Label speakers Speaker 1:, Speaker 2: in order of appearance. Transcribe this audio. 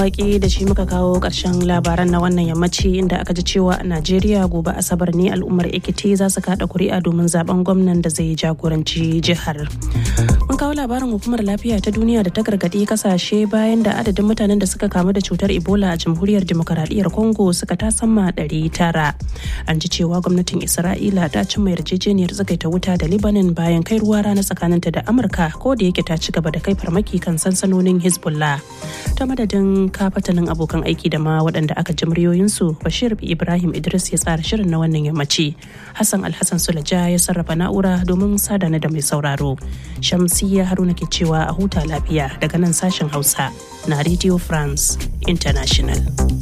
Speaker 1: Waki da shi muka kawo ƙarshen labaran na wannan yammaci inda aka ji cewa a Najeriya gobe Asabar ne al'ummar Ekiti za su kaɗa kuri'a domin zaben gwamnan da zai jagoranci jihar. Mun kawo labarin hukumar lafiya ta duniya da ta gargaɗi kasashe bayan da adadin mutanen da suka kamu da cutar Ebola a jamhuriyar demokaradiyyar Congo suka tasamma ɗari tara. An ji cewa gwamnatin Isra'ila ta cimma yarjejeniyar tsagaita wuta da Lebanon bayan kai ruwa rana tsakaninta da Amurka ko da yake ta ci gaba da kai farmaki kan sansanonin Hezbollah. Ta madadin kafatanin abokan aiki da ma waɗanda aka ji muryoyinsu Bashir Ibrahim Idris ya tsara shirin na wannan yammaci. Hassan Alhassan Sulaja ya sarrafa na'ura domin sadana da mai sauraro. Shamsiyya Haruna ke cewa a huta lafiya daga nan sashen Hausa na Radio France International.